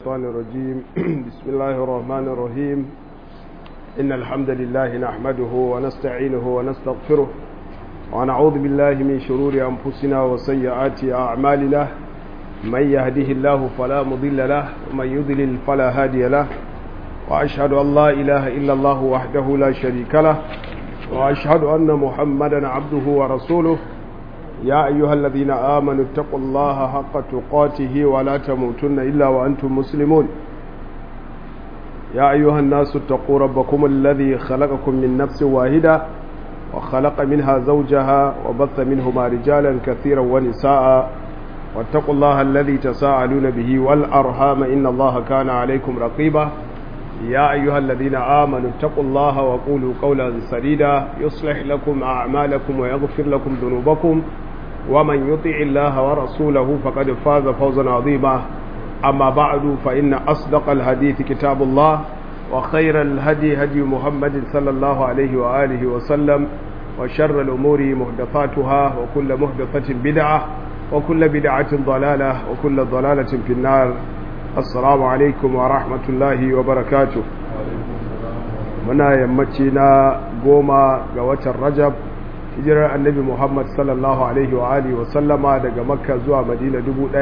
الشيطان الرجيم بسم الله الرحمن الرحيم إن الحمد لله نحمده ونستعينه ونستغفره ونعوذ بالله من شرور أنفسنا وسيئات أعمالنا من يهده الله فلا مضل له ومن يضلل فلا هادي له وأشهد أن لا إله إلا الله وحده لا شريك له وأشهد أن محمدا عبده ورسوله يا أيها الذين آمنوا اتقوا الله حق تقاته ولا تموتن إلا وأنتم مسلمون يا أيها الناس اتقوا ربكم الذي خلقكم من نفس واحدة وخلق منها زوجها وبث منهما رجالا كثيرا ونساء واتقوا الله الذي تساءلون به والأرحام إن الله كان عليكم رقيبا يا أيها الذين آمنوا اتقوا الله وقولوا قولا سديدا يصلح لكم أعمالكم ويغفر لكم ذنوبكم ومن يطع الله ورسوله فقد فاز فوزا عظيما أما بعد فإن أصدق الحديث كتاب الله وخير الهدي هدي محمد صلى الله عليه وآله وسلم وشر الأمور محدثاتها وكل محدثة بدعة وكل بدعة ضلالة وكل ضلالة في النار assalamu alaikum wa rahmatullahi wa barakatu muna yammaci na goma ga watan rajab hijirar annabi muhammad sallallahu alaihi wa alihi wa sallama daga makka zuwa madina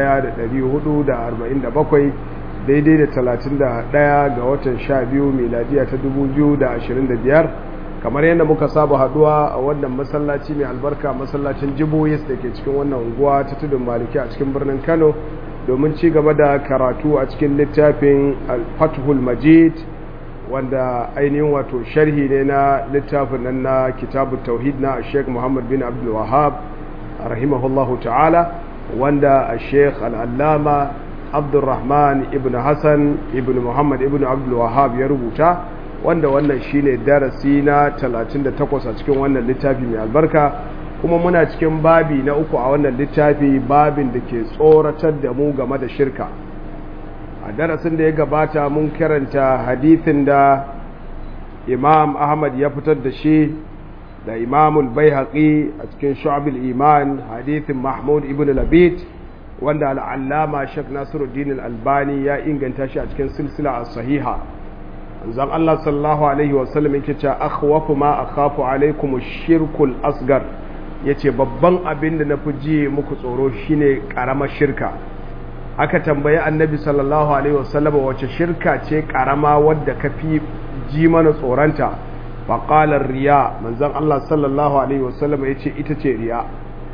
1447 daidai da 31 ga watan 12 miladiya ta 2025 kamar yadda muka saba haduwa a wannan masallaci mai albarka masallacin jiboyis da ke cikin wannan unguwa ta tudun maliki a cikin birnin kano domin ci gaba da karatu a cikin littafin al-fathul majid wanda ainihin wato sharhi ne na littafin nan na kitabu tauhid na sheikh muhammad bin abdul wahab rahimahullahu ta'ala wanda a sheikh al'allama abdulrahman ibn hassan ibn muhammad ibn abdul wahab ya rubuta wanda wannan shine darasi na 38 a cikin wannan littafi mai albarka kuma muna cikin babi na uku a wannan littafi babin da ke tsoratar da mu game da shirka a darasin da ya gabata mun karanta hadithin da imam ahmad ya fitar da shi da imamul bai a cikin shu'abil iman hadithin mahmud ibn labid wanda al'allama shek nasiruddin albani ya inganta shi a cikin silsila a sahiha zan Allah sallallahu alaihi wasallam yake cewa akhwafu ma akhafu alaikum shirkul asgar ya ce babban abin da na fi ji muku tsoro shine karamar shirka aka tambayi annabi sallallahu alaihi wasallama wace shirka ce karama wadda ka fi ji mana tsoronta faƙalar riya manzan Allah sallallahu alaihi wasallama ya ce ita ce riya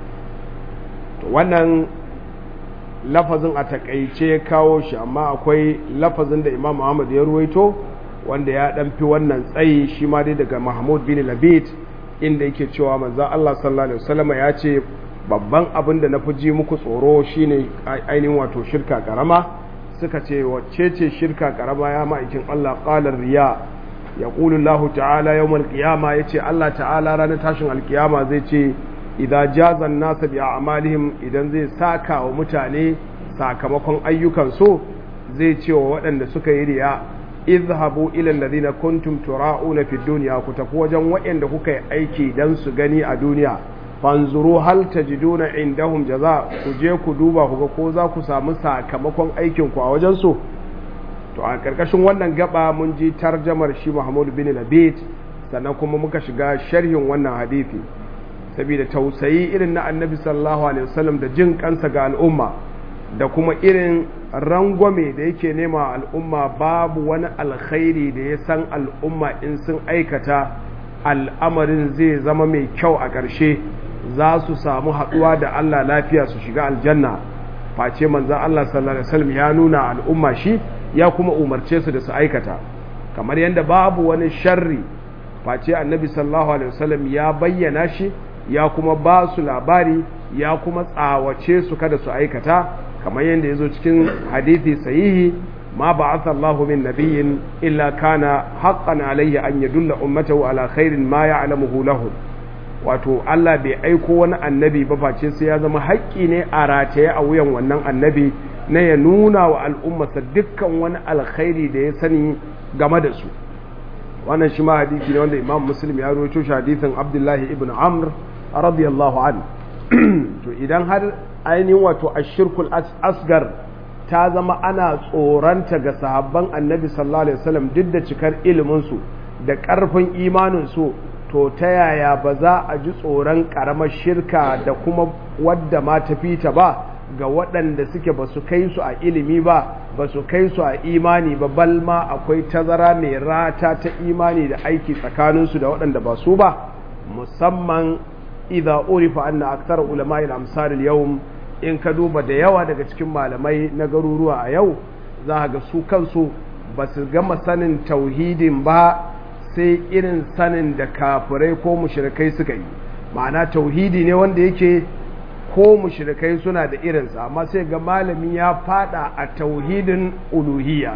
wannan lafazin a takaice kawo shi amma akwai lafazin da imam Muhammad ya ruwaito wanda ya ɗan fi wannan tsayi shi ma dai daga mahmud bin labid inda yake cewa manzan Allah sallallahu Alaihi wasallama ya ce babban abin da na fi ji muku tsoro shine ainihin wato shirka karama suka ce wacce ce shirka karama ya ma'aikin Allah ƙalar riya ya ƙulullahu ta'ala yau malƙiyama ya ce Allah ta'ala ranar tashin alƙiyama zai ce idan jazan nasa bi amalihim idan zai saka wa mutane sakamakon ayyukan so zai ce wa waɗanda suka yi riya izhabu ila alladhina kuntum tura'una fid dunya ku tafi wajen waɗanda kuka yi aiki dan su gani a duniya fanzuru hal tajiduna indahum jaza ku je ku duba ku ga ko za ku samu sakamakon aikin ku a wajen su to a karkashin wannan gaba mun ji tarjamar shi Muhammad bin Labid sannan kuma muka shiga sharhin wannan hadisi saboda tausayi irin na Annabi sallallahu alaihi wasallam da jin kansa ga al'umma da kuma irin rangwame da yake nema al'umma babu wani alkhairi da ya san al'umma in sun aikata al'amarin zai zama mai kyau a ƙarshe za su samu haɗuwa da Allah lafiya su shiga aljanna face manzan Allah sallallahu Alaihi wasallam ya nuna al'umma shi ya kuma umarce su da su aikata kamar yadda babu wani sharri face annabi sallallahu Alaihi wasallam ya bayyana shi ya kuma ba su labari ya kuma tsawace su kada su aikata kamar yadda ya zo cikin hadithi sahihi ma ba'atha Allahu min nabiyyin illa kana haqqan alayhi an yadulla ummatahu ala khairin ma ya'lamuhu lahu wato Allah bai aiko wani annabi ba face sai ya zama haƙƙi ne a rataye a wuyan wannan annabi na ya nuna wa al'ummarsa dukkan wani alkhairi da ya sani game da su wannan shi ma hadisi ne wanda Imam Muslim ya rawaito shi hadisin Abdullahi ibn Amr radiyallahu anhu to idan har ainihin wato ashirkul asgar ta zama ana tsoranta ga sahabban annabi sallallahu alaihi wasallam duk da cikar iliminsu da ƙarfin imaninsu to ta yaya ba za a ji tsoron ƙaramar shirka da kuma wadda ma tafi ta ba ga waɗanda suke ba su kai su a ilimi ba ba su kai su a imani ba bal ma akwai tazara mai rata ta imani da aiki tsakaninsu da waɗanda ba su ba musamman idza urifa anna akthar ulama'i al-amsar al-yawm in ka duba da yawa daga cikin malamai na garuruwa a yau za ga su kansu ba su gama sanin tauhidin ba sai irin sanin da kafirai ko mushrikai suka yi ma'ana tauhidi ne wanda yake ko mushrikai suna da irinsa amma sai ga malami ya fada a tauhidin uluhiyya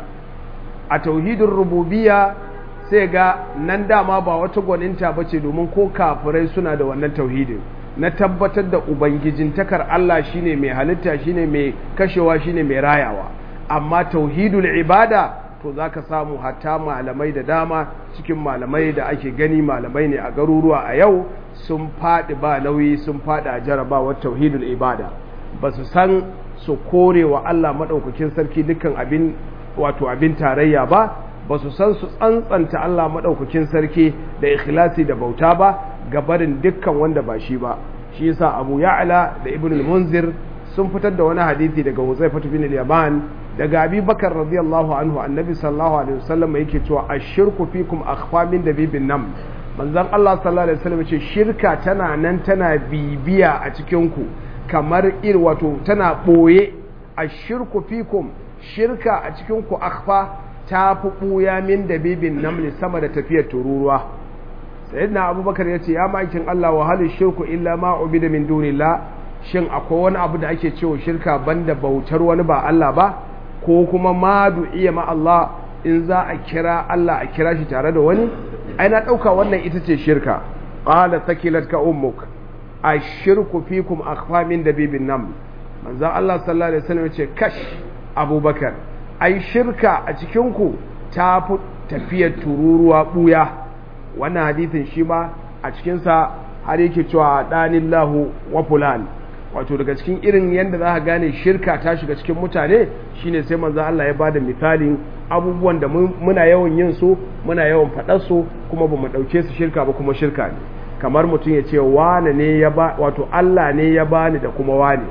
a tauhidin rububiyya sai ga nan dama ba wata gwaninta ba ce domin ko kafirai suna da wannan tauhidin na tabbatar da ubangijintakar Allah shine mai halitta shine mai kashewa shine mai rayawa amma tauhidul ibada to zaka samu hatta malamai da dama cikin malamai da ake gani malamai ne a garuruwa a yau sun faɗi ba nauyi sun faɗi a jarabawar tauhidul ibada ba su san su kore wa Allah maɗaukakin sarki dukkan abin wato abin tarayya ba ba su san su tsantsanta Allah maɗaukakin sarki da ikhlasi da bauta ba ga barin dukkan wanda ba shi ba shi yasa Abu Ya'la da Ibn al-Munzir sun fitar da wani hadisi daga Huzaifah bin al-Yaman daga Abi Bakar radiyallahu anhu annabi sallallahu alaihi wasallam yake cewa ashirku fikum akhfa min dabibin nam manzon Allah sallallahu alaihi wasallam ce shirka tana nan tana bibiya a cikin ku kamar ir wato tana boye ashirku fikum shirka a cikin ku akhfa ta fi ɓuya min da bibin namli sama da tafiyar tururuwa sayyidina abubakar ya ce ya makin Allah wa halin shirku illa ma da min dunillah shin akwai wani abu da ake cewa shirka banda bautar wani ba Allah ba ko kuma ma iya ma Allah in za a kira Allah a kira shi tare da wani ai na ɗauka wannan ita ce shirka qala sakilat ka ummuk ashirku fikum akhfa min dabibin nam manzon Allah sallallahu alaihi wasallam ya ce kash abubakar ai shirka a cikinku ta fi tafiyar tururuwa ɓuya wannan hadithin shi ma a cikinsa har yake cewa ɗanin lahu wa fulan wato daga cikin irin yadda za ka gane shirka ta shiga cikin mutane shine sai manzo Allah ya ba da misalin abubuwan da muna yawan yin su muna yawan faɗar su kuma ba mu ɗauke su shirka ba kuma shirka ne kamar mutum ya ce wane ne ya ba wato Allah ne ya bani da kuma wane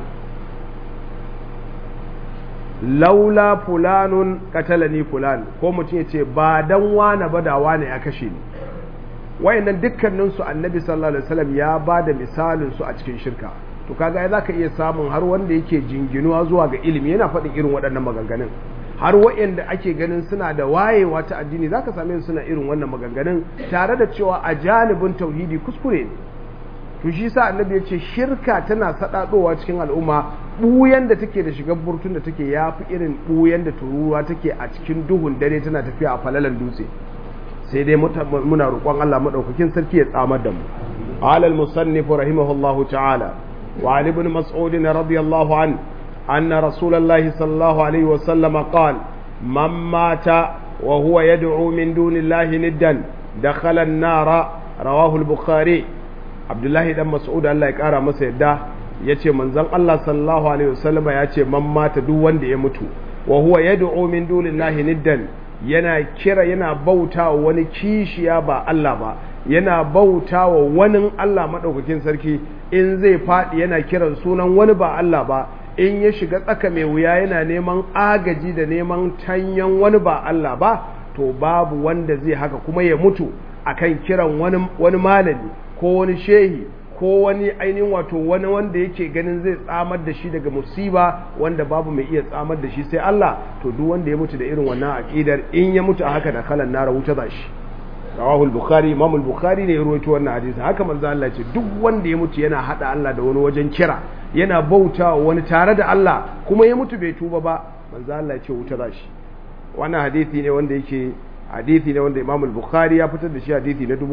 laula fulanun katalani fulan ko mutum ya ce ba dan wane ba da wane ya kashe ni wayannan dukkanin su annabi sallallahu alaihi wasallam ya ba da misalin su a cikin shirka to kaga ai zaka iya samun har wanda yake jinginuwa zuwa ga ilimi yana faɗin irin waɗannan maganganun har wayanda ake ganin suna da wayewa ta addini zaka same su suna irin wannan maganganun tare da cewa a janibin tauhidi kuskure ne to shi sa annabi ya ce shirka tana saɗaɗowa cikin al'umma ɓuyan da take da shigar burtun da take ya fi irin ɓuyan da tururuwa take a cikin duhun dare tana tafiya a falalan dutse sai dai muna roƙon Allah maɗaukakin sarki ya tsamar da mu alal musannif rahimahullahu ta'ala wa ali ibn mas'ud radiyallahu an anna rasulullahi sallallahu alaihi wa sallama qala man mata wa huwa yad'u min dunillahi niddan dakhala an-nara rawahu al-bukhari abdullahi dan mas'ud Allah ya kara masa yadda yace manzon Allah sallallahu alaihi wasallama yace man mata duk wanda ya mutu wa huwa yad'u min dunillahi niddan yana kira yana bautawa wani kishiya ba Allah ba yana bautawa wani Allah madaukakin sarki in zai fadi yana kiran sunan wani ba Allah ba in ya shiga tsaka mai wuya yana neman agaji da neman tanyan wani ba Allah ba to babu wanda zai haka kuma ya mutu akan kiran wani wani malami ko wani shehi ko wani ainihin wato wani wanda yake ganin zai tsamar da shi daga musiba wanda babu mai iya tsamar da shi sai Allah to duk wanda ya mutu da irin wannan aqidar in ya mutu a haka da kalan nara wuta za shi rawahul bukhari imam al-bukhari ne ya rawaito wannan hadisi haka manzo Allah ce duk wanda ya mutu yana hada Allah da wani wajen kira yana bautawa wani tare da Allah kuma ya mutu bai tuba ba manzo Allah ce wuta za shi wannan hadisi ne wanda yake hadisi ne wanda Imam al-Bukhari ya fitar da shi hadisi na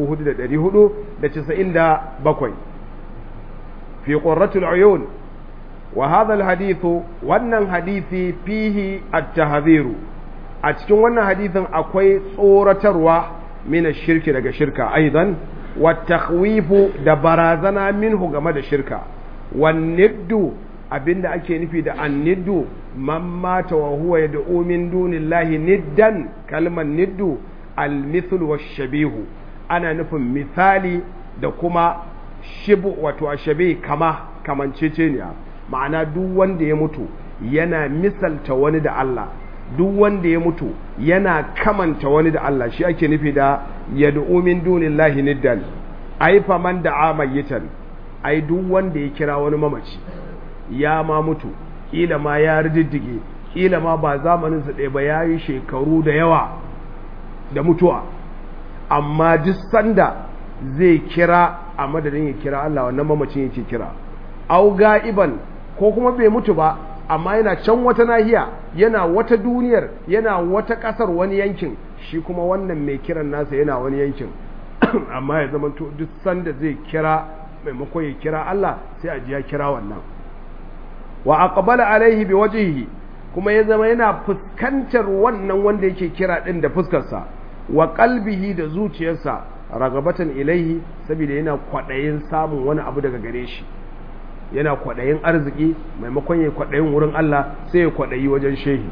4497 fi qurratul uyun wa hadha al-hadith wannan hadisi fihi at-tahdhir a cikin wannan hadisin akwai tsoratarwa min ash-shirki daga shirka aidan wa takhwifu da barazana minhu game da shirka wan niddu abinda ake nufi da anniddu man mata wa huwa yad'u min dunillahi niddan kalmar niddu al-mithl wa shabihu ana nufin misali da kuma shibu wato ashabi kama kamanceceniya ma'ana duk wanda ya mutu yana misalta wani da Allah duk wanda ya mutu yana kamanta wani da Allah shi ake nufi da yad'u min dunillahi niddan ai fa man da'a mayyitan ai duk wanda ya kira wani mamaci ya ma mutu kila ma ya riddige kila ma ba zamanin sa ɗaya ba yayi shekaru da yawa da mutuwa amma duk sanda zai kira a madadin ya kira Allah wannan mamacin yake kira au ga'iban ko kuma bai mutu ba amma yana can wata nahiya yana wata duniyar yana wata ƙasar wani yankin shi kuma wannan mai kiran nasa yana wani yankin amma ya zama duk sanda zai kira maimakon ya kira Allah sai a ji ya kira wannan wa aqbala alaihi bi wajhihi kuma ya zama yana fuskantar wannan wanda yake kira din da fuskarsa wa qalbihi da zuciyarsa ragabatan ilaihi saboda yana kwadayin samun wani abu daga gare shi yana kwadayin arziki maimakon ya kwadayin wurin Allah sai ya kwadayi wajen shehi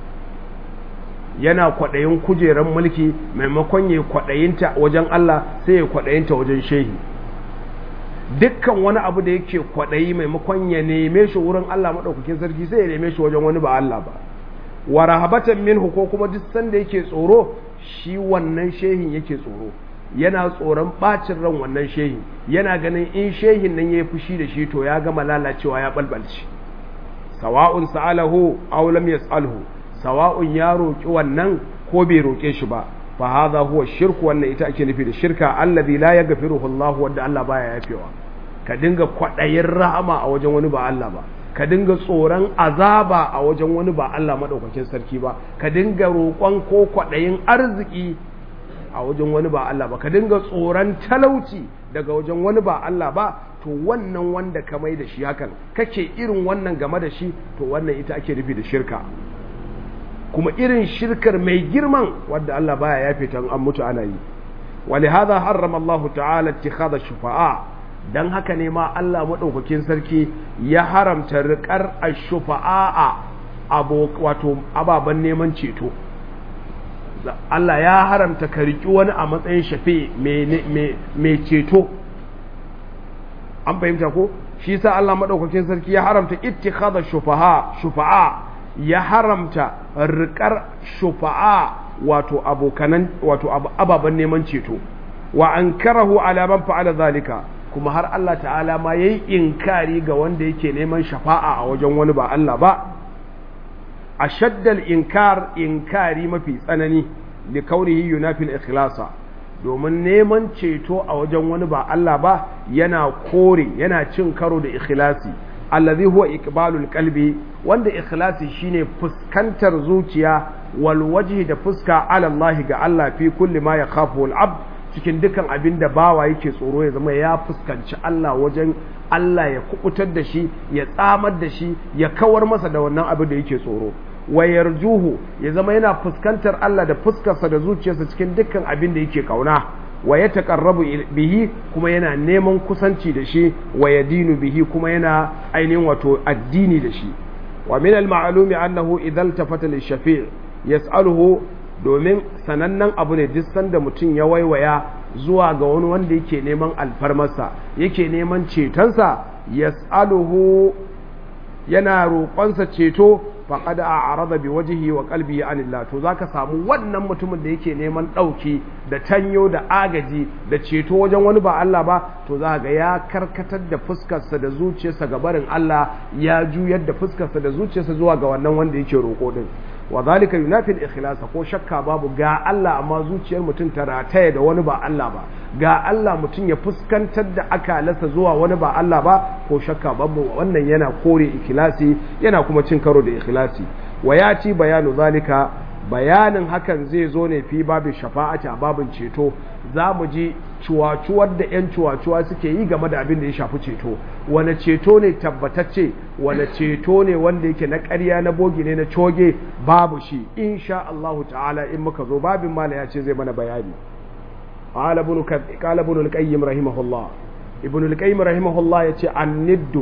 yana kwadayin kujeran mulki maimakon ya kwadayinta wajen Allah sai ya kwadayinta wajen shehi dukkan wani abu da yake kwaɗayi maimakon ya neme shi wurin Allah maɗaukakin sarki sai ya neme shi wajen wani ba Allah ba wa rahabatan minhu ko kuma duk sanda yake tsoro shi wannan shehin yake tsoro yana tsoron bacin ran wannan shehin yana ganin in shehin nan yayi fushi da shi to ya gama lalacewa ya balbalci sawa'un sa'alahu aw lam yas'alhu sawa'un ya roki wannan ko bai roke shi ba fa hadha huwa shirku wannan ita ake nufi da shirka allazi la yaghfiruhu Allah wanda Allah baya yafewa ka dinga kwadayin rahama a wajen wani ba Allah ba ka dinga tsoron azaba a wajen wani ba Allah madaukakin sarki ba ka dinga roƙon ko kwadayin arziki a wajen wani ba Allah ba ka dinga tsoron talauci daga wajen wani ba Allah ba to wannan wanda ka mai da shi hakan kake irin wannan game da shi to wannan ita ake nufi da shirka kuma irin shirkar mai girman wadda Allah baya yafe ta an mutu ana yi ولهذا حرم الله تعالى اتخاذ الشفعاء dan haka ne ma Allah madaukakin sarki ya haramta riƙar ash-shufa'a abo wato ababan neman ceto Allah ya haramta ka riki wani a matsayin shafi mai ceto an fahimta ko shi sa Allah madaukakin sarki ya haramta ittikhadha shufa'a shufa'a ya haramta riƙar shufa'a wato abokanan wato ababen neman ceto wa an karahu alaman fa'ala zalika kuma har Allah ta'ala ma yayi inkari ga wanda yake neman shafa'a a wajen wani ba Allah ba ashaddal inkar inkari mafi tsanani li kaunihi yunafil ikhlasa domin neman ceto a wajen wani ba Allah ba yana kore yana cin karo da ikhlasi allazi huwa iqbalul qalbi wanda ikhlasi shine fuskantar zuciya wal wajhi da fuska ala Allah ga Allah fi kulli ma yakhafu al abd cikin dukan abin da bawa yake tsoro ya zama ya fuskanci Allah wajen Allah ya kubutar da shi ya tsamar da shi ya kawar masa da wannan abin da yake tsoro wa yarjuhu ya zama yana fuskantar Allah da fuskarsa da zuciyarsa cikin dukkan abin da yake kauna wa ya taƙarrabu bihi kuma yana neman kusanci da shi wa ya dinu bihi kuma yana ainihin wato addini da shi wa min al-ma'lumi annahu idan tafata lishafi' yas'aluhu domin sanannen abu ne duk sanda mutum ya waiwaya zuwa ga wani wanda yake neman alfarmarsa yake neman cetonsa yas'aluhu yana roƙonsa ceto faqad a'rada bi wajhihi wa qalbihi anillah to zaka samu wannan mutumin da yake neman dauki da tanyo da agaji da ceto wajen wani ba Allah ba to za ga ya karkatar da fuskarsa da zuciyarsa ga barin Allah ya juyar da fuskarsa da zuciyarsa zuwa ga wannan wanda yake roƙo din wa zalika yunafi al-ikhlas ko shakka babu ga Allah amma zuciyar mutum ta rataye da wani ba Allah ba ga Allah mutum ya fuskantar da akalarsa zuwa wani ba Allah ba ko shakka babu wannan yana kore ikhlasi yana kuma cin karo da ikhlasi wa yati bayanu zalika bayanin hakan zai zo ne fi babin shafa'ati a babin ceto za mu ji cuwacuwar da 'yan cuwacuwa suke yi game da abin da ya shafi ceto wane ceto ne tabbatacce wane ceto ne wanda yake na ƙarya na bogi ne na coge babu shi insha Allah ta'ala in muka zo babin mala ya ce zai mana bayani qala ibn al-qayyim rahimahullah ibn al-qayyim rahimahullah yace an-niddu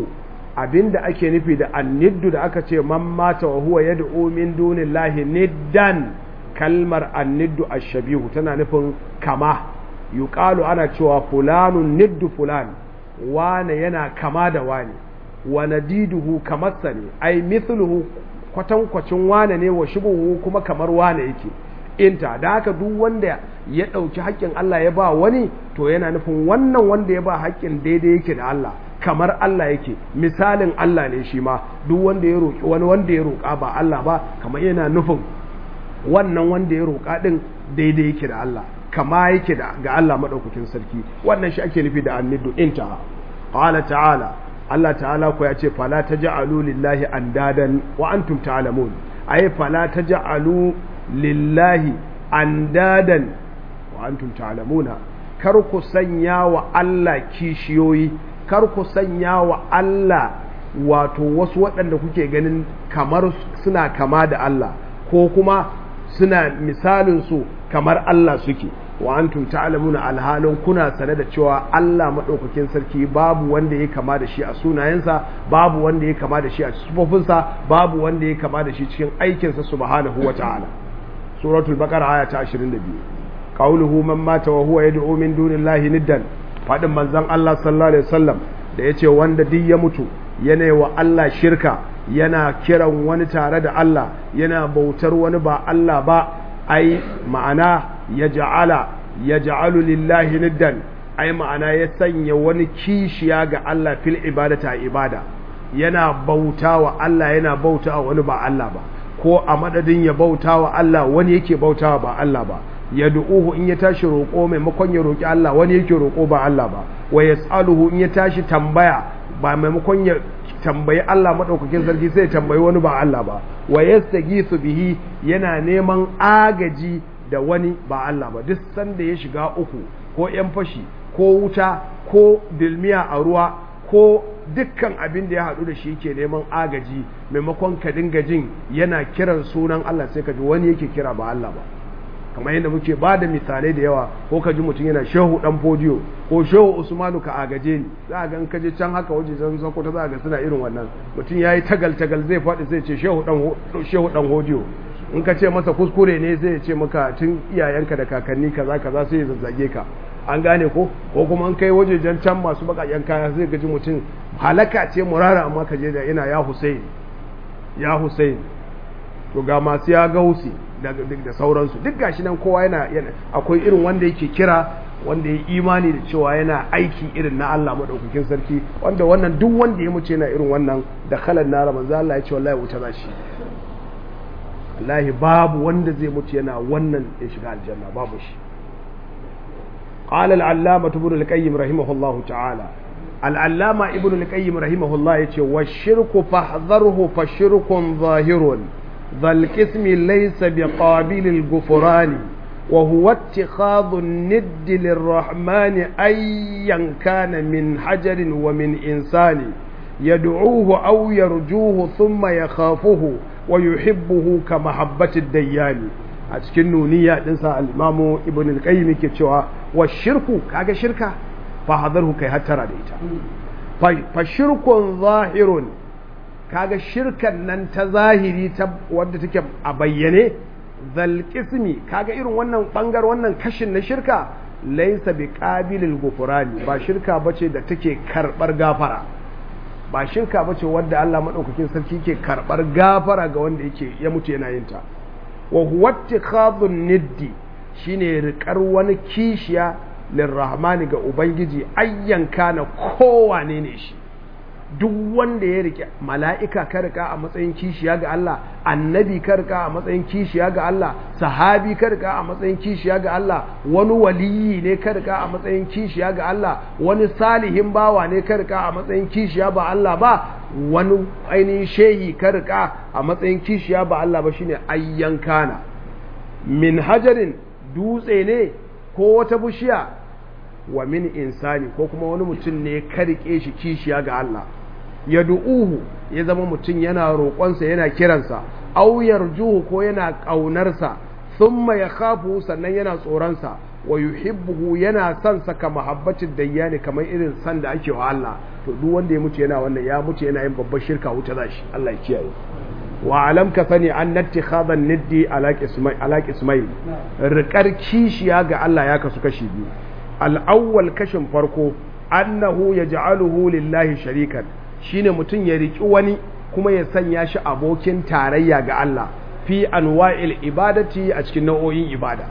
abinda ake nufi da anniddu da aka ce man mata wa huwa yad'u min dunillahi niddan kalmar anniddu ashabihu tana nufin kama yuqalu ana cewa fulanun niddu fulan wane yana kama da wane wa nadiduhu kamarsa ne ai mithluhu kwatankwacin wane ne wa shubuhu kuma kamar wane yake inta da haka duk wanda ya ɗauki haƙƙin Allah ya ba wani to yana nufin wannan wanda ya ba haƙƙin daidai yake da Allah kamar Allah yake misalin Allah ne shi ma duk wanda ya roƙi wani wanda ya roƙa ba Allah ba kamar yana nufin wannan wanda ya roƙa ɗin daidai yake da Allah kama yake da ga Allah maɗaukakin sarki wannan shi ake nufi da annidu inta qala ta'ala Allah ta'ala ko ya ce fala taj'alu lillahi andadan wa antum ta'lamun ay fala taj'alu lillahi andadan wa antum ta'lamuna kar ku sanya wa Allah kishiyoyi kar ku sanya wa Allah wato wasu waɗanda kuke ganin kamar suna kama da Allah ko kuma suna misalin su kamar Allah suke wa antum ta'lamuna alhalin kuna sane da cewa Allah madaukakin sarki babu wanda ya kama da shi a sunayensa babu wanda ya kama da shi a sifofinsa babu wanda ya kama da shi cikin aikinsa subhanahu wata'ala suratul baqara aya ta 22 qauluhu man mata wa huwa yad'u min dunillahi niddan fadin manzon Allah sallallahu alaihi wasallam da yace wanda duk ya mutu yana wa Allah shirka yana kiran wani tare da Allah yana bautar wani ba Allah ba ai ma'ana ya ja'ala ya ja'alu lillahi niddan ai ma'ana ya sanya wani kishiya ga Allah fil ibadata ibada yana bauta wa Allah yana bauta wa wani ba Allah ba ko a madadin ya bauta wa Allah wani yake bauta ba Allah ba ya du'uhu in ya tashi roƙo maimakon ya roƙi Allah wani yake roƙo ba Allah ba wa yas'aluhu in ya tashi tambaya ba maimakon ya tambayi Allah madaukakin sarki sai ya tambayi wani ba Allah ba wa yastaghiithu bihi yana neman agaji da wani ba Allah ba duk sanda ya shiga uku ko yan fashi ko wuta ko dilmiya a ruwa ko dukkan abin da ya haɗu da shi ke neman agaji maimakon ka dinga jin yana kiran sunan Allah sai ka ji wani yake kira ba Allah ba kamar yadda muke ba da misalai da yawa ko ka ji mutum yana shehu dan fodiyo ko shehu usmanu ka agaje ni za a ga in ka je can haka waje zan zako ta za a ga suna irin wannan mutum ya yi tagal tagal zai faɗi sai ce shehu dan shehu dan hodiyo in ka ce masa kuskure ne zai ce maka tun iyayenka da kakanni kaza kaza sai ya zazzage ka an gane ko ko kuma an kai wajejen can masu bakaken kaya zai gaji mutum halaka ce murara amma ka je da ina ya Hussein ya Hussein to ga masu ya gausi da sauransu duk gashi nan kowa yana akwai irin wanda yake kira wanda ya imani da cewa yana aiki irin na Allah madaukakin sarki wanda wannan duk wanda ya muce yana irin wannan da kalan na manzo Allah ya ce wallahi wuta za shi wallahi babu wanda zai mutu yana wannan ya shiga aljanna babu shi قال العلامة ابن القيم رحمه الله تعالى العلامة ابن القيم رحمه الله يقول والشرك فاحذره فشرك ظاهر ذا القسم ليس بقابل الغفران وهو اتخاذ الند للرحمن أيا كان من حجر ومن إنسان يدعوه أو يرجوه ثم يخافه ويحبه كمحبة الديان a cikin nuniya dinsa al-imamu ibn al-qayyim ke cewa wa shirku kaga shirka fa hadarhu kai hattara da ita fa shirkun zahirun kaga shirkan nan ta zahiri ta wadda take a bayyane zal qismi kaga irin wannan bangar wannan kashin na shirka laysa bi qabilil ghufrani ba shirka bace da take karbar gafara ba shirka bace wadda Allah madaukakin sarki ke karbar gafara ga wanda yake ya mutu yana yin ta wa huwa ittikhadun niddi shine rikar wani kishiya lirrahmani ga ubangiji ayyan kana kowane ne shi duk wanda ya rike mala'ika ka rika a matsayin kishiya ga Allah annabi ka rika a matsayin kishiya ga Allah sahabi ka rika a matsayin kishiya ga Allah wani waliyi ne ka rika a matsayin kishiya ga Allah wani salihin bawa ne ka rika a matsayin kishiya ba Allah ba wani ainihin shehi ka rika a matsayin kishiya ba Allah ba shine ayyan kana min hajarin dutse ne ko wata bishiya wa min insani ko kuma wani mutum ne ka rike shi kishiya ga Allah ya du'uhu ya zama mutum yana roƙonsa yana kiransa au yarjuhu ko yana ƙaunarsa thumma ya khafu sannan yana tsoronsa wa yuhibbuhu yana son sa ka mahabbatin dayyani kamar irin san da ake wa Allah to duk wanda ya mutu yana wannan ya mutu yana yin babbar shirka wuta zashi Allah ya kiyaye wa alam ka sani an nattikhadha niddi ala qismai ala qismai riƙar kishiya ga Allah ya kasu kashi biyu al-awwal kashin farko annahu yaj'aluhu lillahi sharikan shine mutum ya riki wani kuma ya sanya shi abokin tarayya ga Allah fi anwa'il ibadati a cikin nau'o'in ibada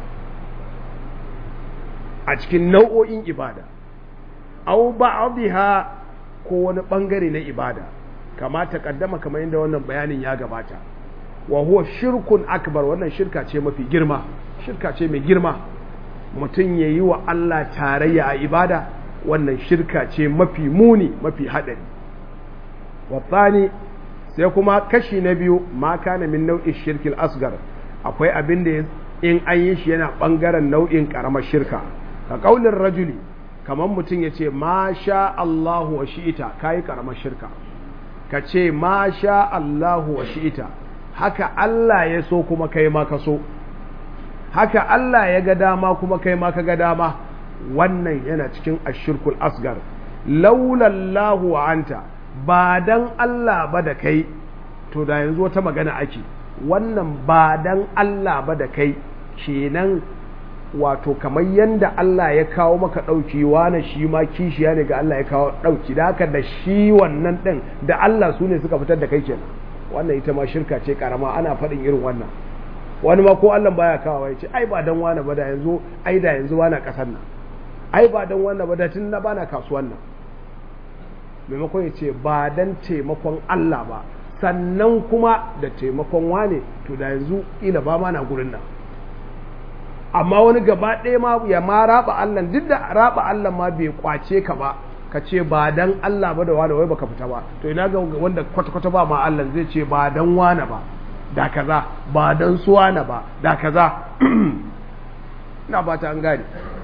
a cikin nau'o'in ibada aw ba'dha ko wani bangare na ibada kama ta kaddama kamar yadda wannan bayanin ya gabata wa huwa shirkun akbar wannan shirka ce mafi girma shirka ce mai girma mutum ya yi wa Allah tarayya a ibada wannan shirka ce mafi muni mafi haɗari watsani sai kuma kashi na biyu ma kana min nau'in shirkil asgar akwai abin da in an yi shi yana ɓangaren nau'in ƙaramar shirka ka ƙaunin rajuli kamar mutum ya ce ma sha Allahu wa shi'ita ka yi ƙaramar shirka ka ce ma sha Allahu wa shi'ita haka Allah ya so kuma kai ma ka so haka Allah ya ga dama kuma kai ma ka ga dama wannan yana cikin ashirkul asgar laulallahu wa anta ba dan Allah ba da kai to da yanzu wata magana ake wannan ba dan Allah ba da kai kenan wato kamar yanda Allah ya kawo maka ɗauki wane shi ma kishiya ne ga Allah ya kawo ɗauki da haka da shi wannan ɗin da Allah su ne suka fitar da kai kenan wannan ita ma shirka ce karama ana faɗin irin wannan wani ma ko Allah baya kawo ya ce ai ba dan wane ba da yanzu ai da yanzu wana ƙasar nan ai ba dan wane ba da tun na bana kasuwan nan maimakon ya ce ba dan taimakon Allah ba sannan kuma da taimakon wane to da yanzu ila ba ma na gurin nan amma wani gaba ɗaya ma ya ma raba Allah duk da raba Allah ma bai kwace ka ba ka ce ba dan Allah ba da wani wai baka fita ba to ina ga wanda kwata-kwata ba ma Allah zai ce ba dan wane ba da kaza ba dan suwana ba da kaza ina ba ta an gane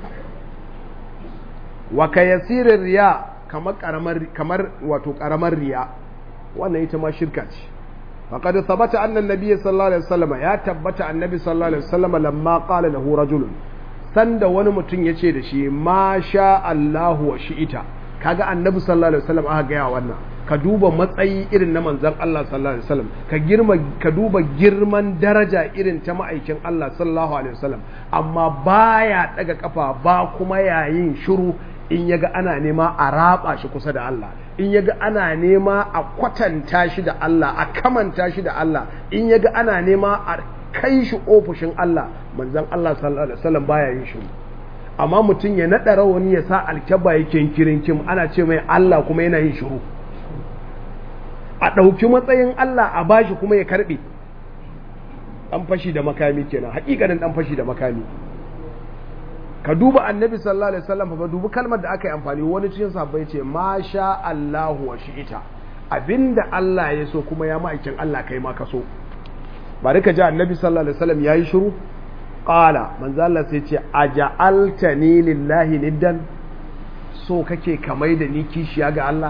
wa ka yasirin riya kamar karamar kamar wato karamar riya wannan ita ma shirka ce faqad thabata anna an-nabiy sallallahu alaihi wasallam ya tabbata annabi sallallahu alaihi wasallam lamma qala lahu rajulun sanda wani mutum yace da shi ma sha Allahu wa shi'ita kaga annabi sallallahu alaihi wasallam aka gaya wannan ka duba matsayi irin na manzon Allah sallallahu alaihi wasallam ka girma ka duba girman daraja irin ta ma'aikin Allah sallallahu alaihi wasallam amma baya daga kafa ba kuma yayin shiru in yaga ana nema a raba shi kusa da Allah in yaga ana nema a kwatanta shi da Allah a kamanta shi da Allah in yaga ana nema a kai shi ofishin Allah manzon Allah sallallahu alaihi wasallam baya yin shiru amma mutum ya naɗa rawani ya sa alkyaba yake kirin kim ana ce mai Allah kuma yana yin shiru a ɗauki matsayin Allah a bashi kuma ya karɓe ɗan fashi da makami kenan haƙiƙanin ɗan fashi da makami ka duba annabi sallallahu alaihi wasallam fa dubi kalmar da aka yi amfani wani cikin sahabbai ce ma sha Allahu wa shi'ita abinda Allah ya so kuma ya ma'aikin Allah kai ma ka so bari ka ji annabi sallallahu alaihi wasallam yayi shiru qala manzo Allah sai ce aja'altani lillahi niddan so kake kamai da ni kishiya ga Allah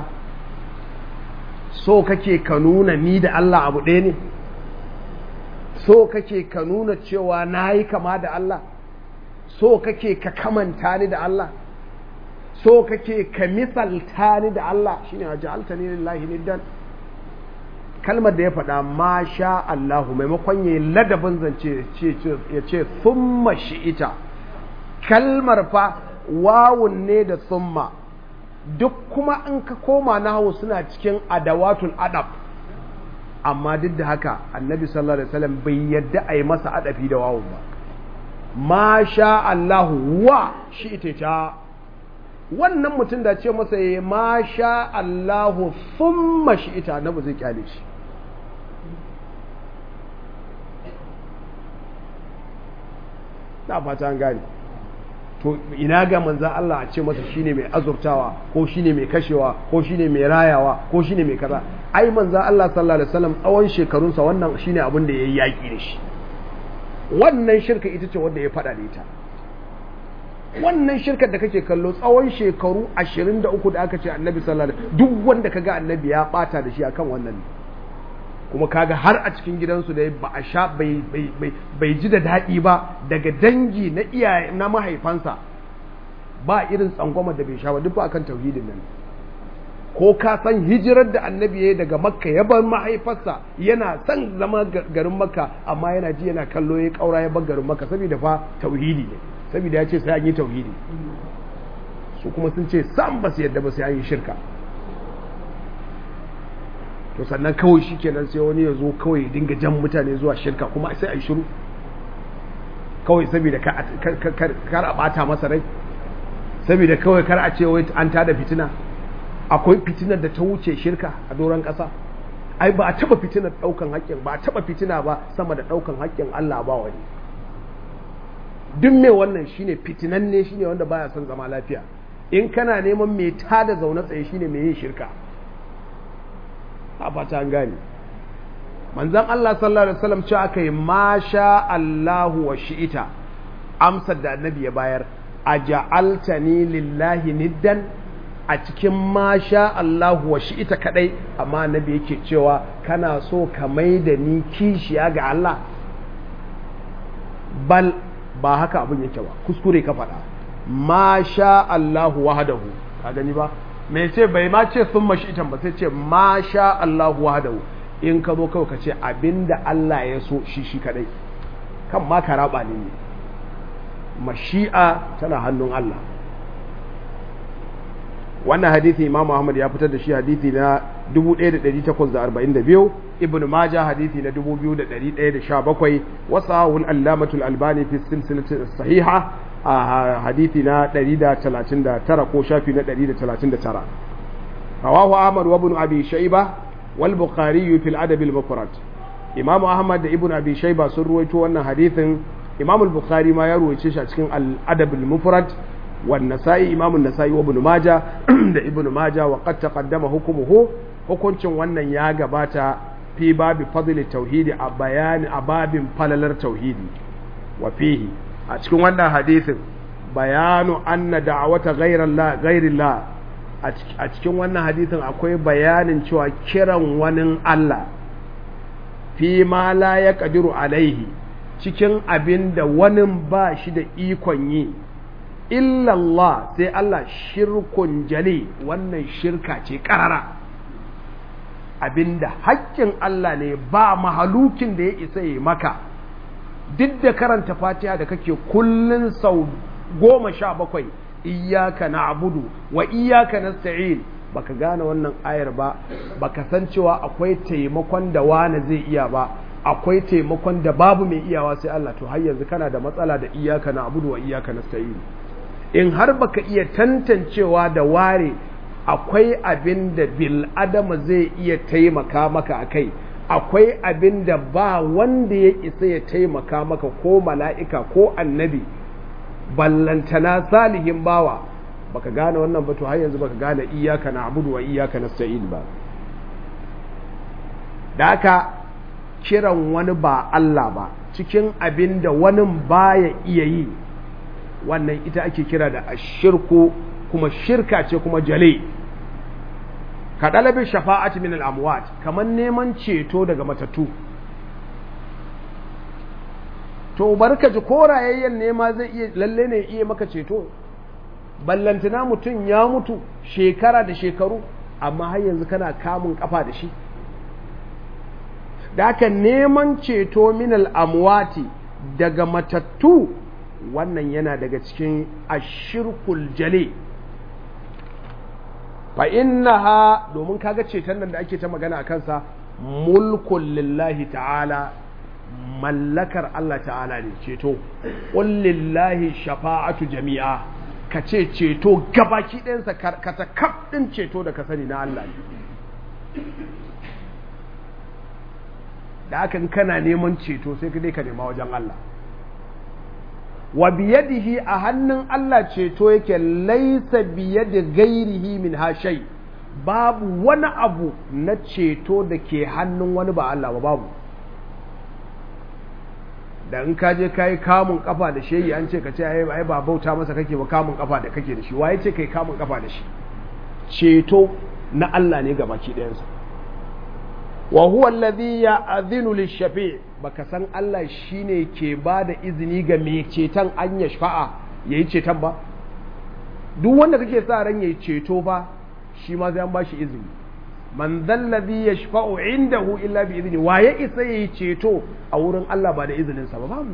so kake ka nuna ni da Allah abu ɗaya ne so kake ka nuna cewa nayi kama da Allah so kake ka kamanta ni da Allah so kake ka misalta ni da Allah shine aja'altani lillahi niddan kalmar da ya faɗa ma sha Allahu maimakon ya ladabin zance ya ce summa shi'ita kalmar fa wawun ne da summa duk kuma in ka koma na hau suna cikin adawatul adab amma duk da haka annabi sallallahu alaihi wasallam bai yadda a yi masa adafi da wawun ba ma sha Allahu wa shi'ita ta wannan mutum da ce masa ya ma sha Allahu summa shi'ita na ba zai kyale shi na fata an gane to ina ga manzan Allah a ce masa shine mai azurtawa ko shine mai kashewa ko shine mai rayawa ko shine mai kaza ai manzan Allah sallallahu alaihi wasallam tsawon shekarunsa wannan shine abin da yayi yaki da shi wannan shirka ita ce wanda ya fada da ita wannan shirkar da kake kallo tsawon shekaru 23 da aka ce annabi sallallahu alaihi duk wanda kaga annabi ya bata da shi akan wannan ne kuma kaga har a cikin gidansu da ba a sha bai ji da daɗi ba daga dangi na iyaye na mahaifansa ba irin tsangwama da bai sha ba duk ba akan tauhidin nan ko ka san hijirar da annabi ya daga makka ya bar mahaifarsa yana son zama garin makka amma yana ji yana kallo ya kaura ya bar garin makka saboda fa tauhidi ne saboda ya ce sai an yi tauhidi su kuma sun ce sam ba su yadda ba sai an yi shirka to sannan kawai shi kenan sai wani ya zo kawai ya dinga jan mutane zuwa shirka kuma sai a yi shiru kawai saboda kar a bata masa rai saboda kawai kar a ce wai an tada fitina akwai fitinar da ta wuce shirka a doron ƙasa ai ba a taba fitinar ɗaukan haƙƙin ba a taba fitina ba sama da ɗaukan haƙƙin Allah ba wani duk mai wannan shine fitinanne shine wanda baya son zama lafiya in kana neman mai tada zaune tsaye shine mai yin shirka a fata an gane manzon Allah sallallahu alaihi wasallam cewa aka yi masha Allahu wa shi'ita amsar da annabi ya bayar aja'altani lillahi niddan a cikin masha Allahu wa shi'ita kadai amma annabi yake cewa kana so ka mai da ni kishiya ga Allah bal ba haka abin yake ba kuskure ka faɗa masha Allahu wahdahu ka gani ba me ce bai ma ce sun mashi itan ba sai ce masha Allahu wahdahu in ka zo kawai ka ce abinda Allah ya so shi shi kadai kan ma ka raba ne ne mashi'a tana hannun Allah wannan hadithi Imam Ahmad ya fitar da shi hadithi na 1842 Ibn Majah hadithi na 2117 wasahul Allamatul Albani fi silsilati sahiha a hadithi na 139 ko shafi na 139 rawahu Ahmad wa Ibn Abi Shayba wal Bukhari fi al-Adab al-Mufrad Imam Ahmad da Ibn Abi Shayba sun ruwaito wannan hadithin Imam al-Bukhari ma ya ruwaice shi a cikin al-Adab al-Mufrad والنسائي إمام النسائي وابن ماجة da ibn maja wa qad taqaddama hukumuhu hukuncin wannan ya gabata fi babi fadli tauhidi a bayani a babin falalar tauhidi wa fihi a cikin wannan hadisin bayanu anna da'wata ghayrillah ghayrillah a cikin wannan hadisin akwai bayanin cewa kiran wani Allah fi ma la yaqdiru alaihi cikin abin da wani ba shi da ikon yi illallah sai Allah shirkun jali wannan shirka ce karara abinda haƙƙin Allah ne ba mahalukin da ya isa yi maka duk da karanta fatiha da kake kullun sau goma sha bakwai iyaka na abudu wa iyaka na sa'in baka gane wannan ayar ba baka san cewa akwai taimakon da wane zai iya ba akwai taimakon da babu mai iyawa sai Allah to har yanzu kana da matsala da iyaka na abudu wa iyaka na sa'in in har baka iya tantancewa da ware akwai abin da bil adama zai iya taimaka maka a kai akwai abin da ba wanda ya isa ya taimaka maka ko mala'ika ko annabi ballantana salihin bawa baka gane wannan ba to har yanzu baka gane iyaka na abudu wa iyaka na sa'id ba da aka kiran wani ba Allah ba cikin abin da wani baya iya yi wannan ita ake kira da ashirku kuma shirka ce kuma jale ka ɗalabin shafa'ati min al'amwat kamar neman ceto daga matattu to barka ji korayayyen nema zai iya lalle ne iya maka ceto ballantana mutum ya mutu shekara da shekaru amma har yanzu kana kamun kafa da shi da haka neman ceto min al'amwati daga matattu wannan yana daga cikin ashirkul jale fa innaha domin kaga ceton nan da ake ta magana a kansa mulkun lillahi ta'ala mallakar Allah ta'ala ne ceto qul lillahi shafa'atu jami'a ka ce ceto gabaki ɗayansa ka ta kaf ɗin ceto da ka sani na Allah ne da hakan kana neman ceto sai ka dai ka nema wajen Allah wa biyadihi a hannun Allah ceto yake laisa biyadi gairihi min hashai babu wani abu na ceto da ke hannun wani ba Allah ba babu da in ka je kai kamun kafa da shehi an ce ka ce ai ai ba bauta masa kake ba kamun kafa da kake da shi waye ce kai kamun kafa da shi ceto na Allah ne gabaki ɗayansa wa huwa alladhi ya'dhinu lish-shafi' baka san Allah shine ke bada izini ga mai ceton an ya shafa'a yayi ceton ba duk wanda kake sa ran yayi ceto ba shi ma sai an bashi izini man dhallazi yashfa'u indahu illa bi idni wa ya isa yayi ceto a wurin Allah ba da izinin sa ba babu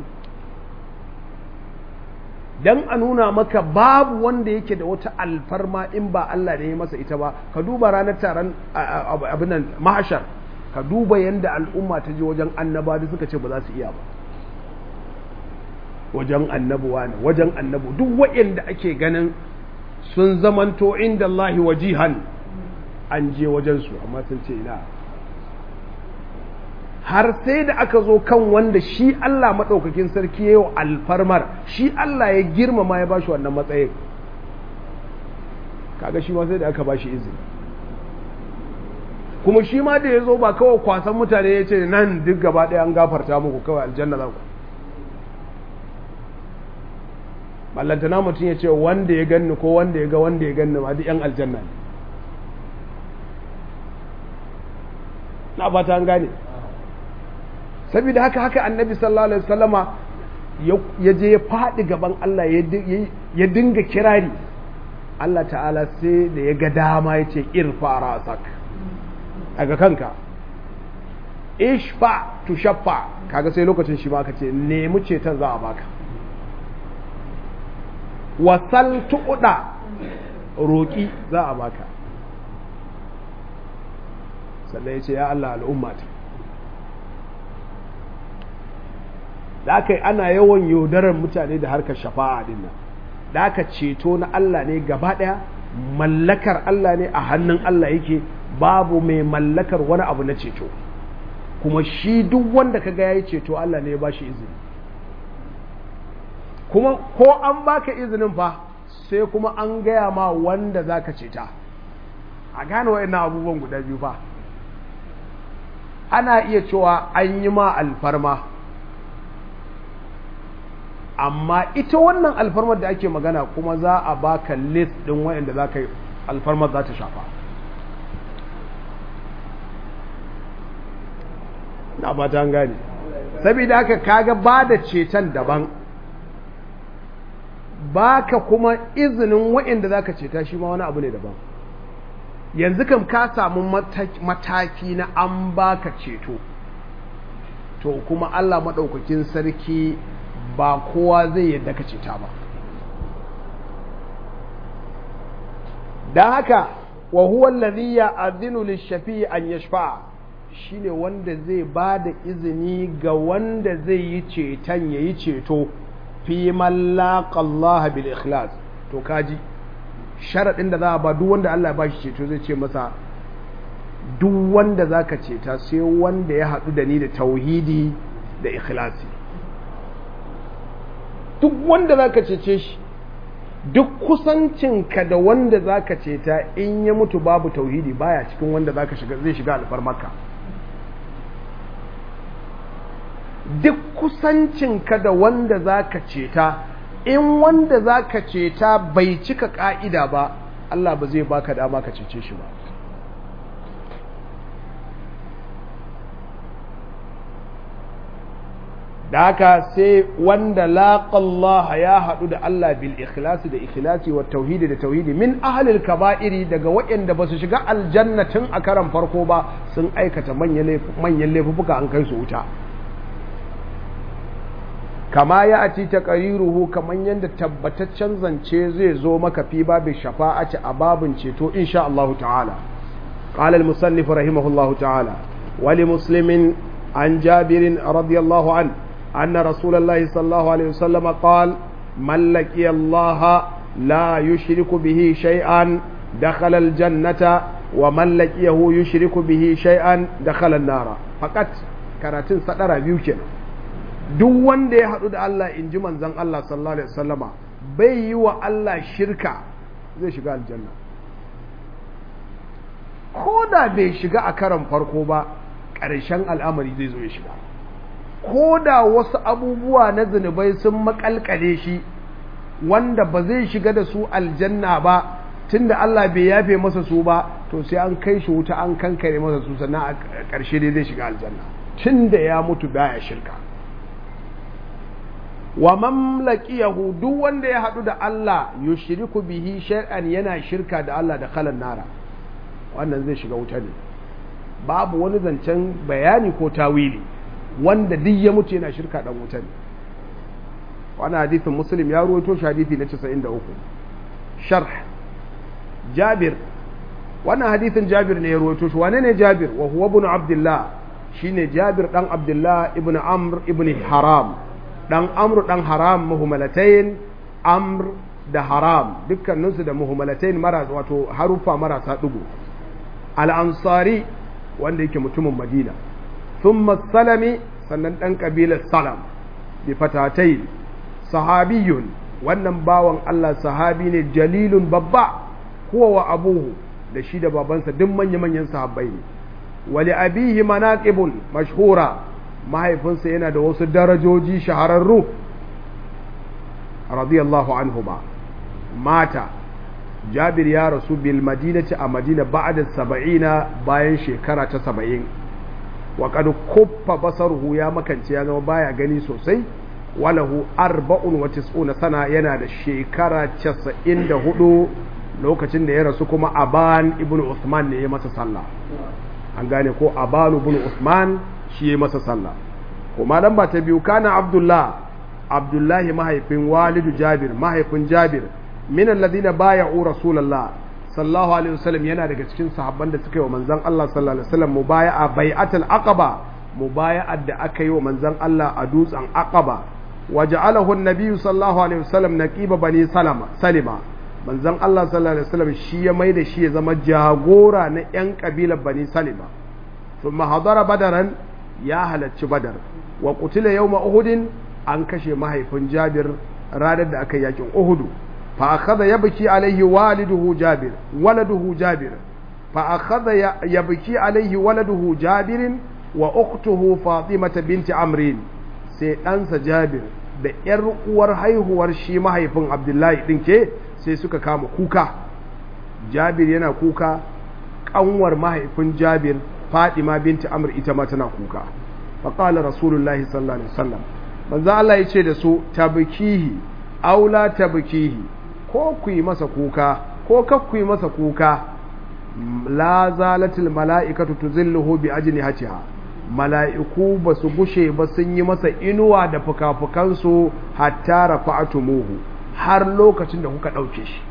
dan a nuna maka babu wanda yake da wata alfarma in ba Allah ne ya masa ita ba ka duba ranar taron abin nan mahashar ka duba yanda al'umma ta je wajen annaba da suka ce ba za su iya ba wajen annabuwa ne wajen annabu duk waɗanda ake ganin sun zamanto inda Allah wajihan an je wajensu amma sun ce ina har sai da aka zo kan wanda shi Allah maɗaukakin sarki ya yi alfarmar shi Allah ya girmama ya bashi wannan matsayin kaga shi ma sai da aka bashi izini kuma shi ma da ya zo ba kawai kwasan mutane ya ce nan duk gaba ɗaya an gafarta muku kawai aljanna za ku ballantana mutum ya ce wanda ya ganni ko wanda ya ga wanda ya ganni ma duk yan aljanna ne na ba ta gane saboda haka haka annabi sallallahu alaihi wasallama ya je ya faɗi gaban Allah ya dinga kirari Allah ta'ala sai da ya ga dama ya ce irfa rasak daga kanka ishfa tu shaffa kaga sai lokacin shi ma ka ce nemi ceton za a baka wasal tuɗa roƙi za a baka sannan ya ce ya Allah al'ummata da aka ana yawan yaudarar mutane da harkar shafa'a din nan da aka ceto na Allah ne gaba ɗaya mallakar Allah ne a hannun Allah yake babu mai mallakar wani abu na ceto kuma shi duk wanda ka ga yayi ceto Allah ne ya ba shi izini kuma ko an baka izinin fa sai kuma an gaya ma wanda zaka ceta a gane wa'annan abubuwan guda biyu fa ana iya cewa an yi ma alfarma amma ita wannan alfarmar da ake magana kuma za a baka list din wa'anda za ka yi alfarmar za ta shafa na ba ta gane saboda haka kaga ba da ceton daban baka kuma izinin wa'anda za ka ceta shi ma wani abu ne daban yanzu kam ka samu mataki na an baka ceto to kuma Allah maɗaukakin sarki ba kowa zai yadda ka ceta ba don haka wa huwa alladhi ya'dhinu lish-shafi'i an yashfa'a shine wanda zai ba da izini ga wanda zai yi ceton yayi ceto fi man laqa Allah bil ikhlas to kaji sharaɗin da za a ba duk wanda Allah ya bashi ceto zai ce masa duk wanda za ka ceta sai wanda ya haɗu da ni da tauhidi da ikhlasi duk wanda za ka cece shi duk kusancinka da wanda za ka ceta in ya mutu babu tauhidi baya cikin wanda za ka shiga zai shiga alfarmaka duk kusancinka da wanda za ka ceta in wanda za ka ceta bai cika ƙa'ida ba Allah ba zai baka dama ka cece shi ba da haka sai wanda laƙallah ya haɗu da Allah bil ikhlasi da ikhlasi wa tauhidi da tauhidi min ahalil kaba'iri daga waɗanda ba su shiga aljannatin a karan farko ba sun aikata manyan laifuka an kai su wuta kama ya ati ta ƙariruhu kamar yadda tabbataccen zance zai zo maka fi babin shafa'ati a babin ceto insha Allah ta'ala قال المصنف رحمه الله تعالى ولمسلم عن جابر رضي الله عنه أن رسول الله صلى الله عليه وسلم قال من لقي الله لا يشرك به شيئا دخل الجنة ومن لقيه يشرك به شيئا دخل النار فقط كراتين سدر بيوكين duk wanda ya haɗu da Allah in ji manzan Allah sallallahu Alaihi wasallama bai yi wa Allah shirka zai shiga aljanna ko da bai shiga a karan farko ba ƙarshen al'amari zai zo ya shiga ko da wasu abubuwa na zunubai sun makalkale shi wanda ba zai shiga da su aljanna ba tunda Allah bai yafe masa su ba to sai an kai shi wuta an kankare masa su sannan a ƙarshe dai zai shiga aljanna tunda ya mutu baya shirka wa mamlakiyahu duk wanda ya haɗu da Allah yushriku bihi shay'an yana shirka da Allah da kalan nara wannan zai shiga wuta ne babu wani zancen bayani ko tawili wanda duk ya mutu yana shirka dan wuta ne wannan hadithin muslim ya ruwaito shi hadithi na 93 sharh jabir wannan hadithin jabir ne ya ruwaito shi wane ne jabir wa huwa ibn abdullah shine jabir dan abdullah ibn amr ibn haram dan amr dan haram muhammalatain amr da haram dukkaninsu da muhammalatain mara wato harufa marasa dugu al-ansari wanda yake mutumin madina thumma salami sannan dan kabilar salam bi fatatai sahabiyun wannan bawan Allah sahabi ne jalilun babba huwa wa abuhu da shi da babansa duk manya-manyan sahabbai ne wali abihi manaqibun mashhura mahaifinsa yana da wasu darajoji shahararru radiyallahu anhuma mata jabir ya rasu bil madinati a madina ba'da saba'ina bayan shekara ta saba'in wa qad kuffa basaruhu ya makance ya zama baya gani sosai walahu arba'un wa tis'una sana yana da shekara casa'in da hudu lokacin da ya rasu kuma aban ibn usman ne ya masa sallah an gane ko aban ibn usman shi ya masa sallah kuma dan ba ta biyu kana abdullah abdullahi mahaifin walidu jabir mahaifin jabir min alladhina bay'u rasulullah sallallahu alaihi wasallam yana daga cikin sahabban da suka yi wa manzon Allah sallallahu alaihi wasallam mubaya'a bai'atul aqaba mubaya'ar da aka yi wa manzon Allah a dutsen aqaba waja'alahu an-nabiy sallallahu alaihi wasallam naqiba bani salama salima manzon Allah sallallahu alaihi wasallam shi ya mai da shi ya zama jagora na yan kabilar bani salima thumma hadara badaran ya halacci badar wa qutila yawma uhudin an kashe mahaifin jabir ranar da aka yakin uhudu fa akhadha yabki alaihi waliduhu jabir waladuhu jabir fa akhadha yabki alaihi waladuhu jabirin wa ukhtuhu fatimata binti amrin sai ɗansa jabir da ‘yar uwar haihuwar shi mahaifin abdullahi ɗin ke sai suka kama kuka jabir yana kuka ƙanwar mahaifin jabir fadima binti amr ita ma tana kuka faƙala rasulullahi sallallahu alaihi wasallam manzo Allah ya ce da su tabkihi aula tabkihi ko ku yi masa kuka ko kak ku yi masa kuka la zalatil mala'ikatu tuzilluhu bi ajnihatiha mala'iku ba su gushe ba sun yi masa inuwa da fuka-fukansu hatta rafa'atumuhu har lokacin da kuka ɗauke shi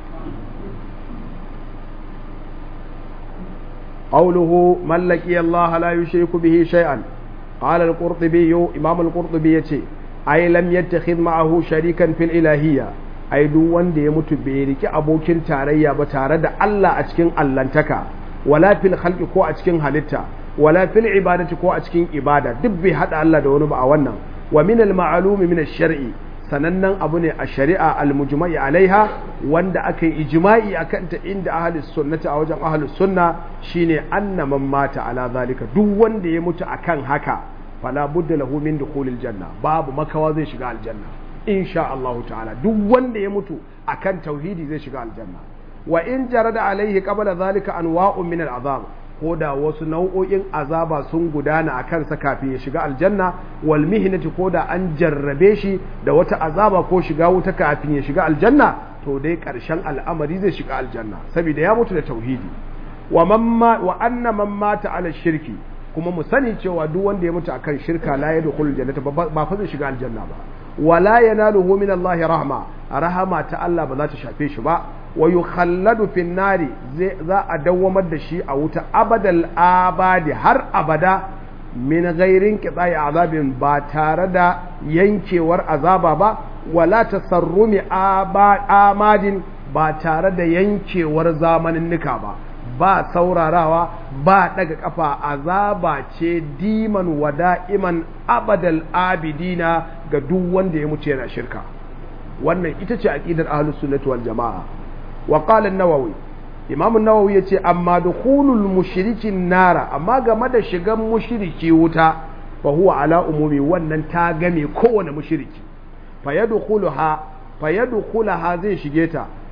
قوله من لقي الله لا يشرك به شيئا قال القرطبي إمام القرطبي يتي أي لم يتخذ معه شريكا في الإلهية أي دو وند يموت بيرك أبوكين تاريا بتارد الله أتكين اللانتكا ولا في الخلق كو أتكين هلتا ولا في العبادة كو أتكين إبادة دبي حتى الله دون بأونا ومن المعلوم من الشرع sanannen abu ne a shari'a almujma'i alaiha wanda aka yi ijma'i a kanta inda ahalus sunnati a wajen ahalus sunna shine anna man mata ala zalika duk wanda ya mutu akan haka fala budda lahu min dukhulil janna babu makawa zai shiga aljanna insha Allah ta'ala duk wanda ya mutu akan tauhidi zai shiga aljanna wa in jarada alaihi qabla zalika anwa'un min al'azab ko da wasu nau'o'in azaba sun gudana a kansa kafin ya shiga aljanna wal mihnati ko da an jarrabe shi da wata azaba ko shiga wuta kafin ya shiga aljanna to dai karshen al'amari zai shiga aljanna saboda ya mutu da tauhidi wa mamma wa anna man mata ala shirki kuma mu sani cewa duk wanda ya mutu akan shirka la yadkhulul jannata ba fa zai shiga aljanna ba wala yanaluhu min Allah rahma rahama ta Allah ba za ta shafe shi ba wa yukhalladu fin nari za a dawwamar da shi a wuta abadal abadi har abada min ghairin qita'i azabin ba tare da yankewar azaba ba wala tasarrumi amadin ba tare da yankewar zamanin nika ba ba saurarawa ba daga kafa azaba ce diman wada'iman abadal abidina ga duk wanda ya mutu yana shirka wannan ita ce aqidar ahlus sunnati wal jamaa wa qala an-nawawi imam an-nawawi yace amma dukhulul mushrikin nara amma game da shigan mushriki wuta fa huwa ala umumi wannan ta game kowane mushriki fa yadkhuluha fa yadkhulaha zai shige ta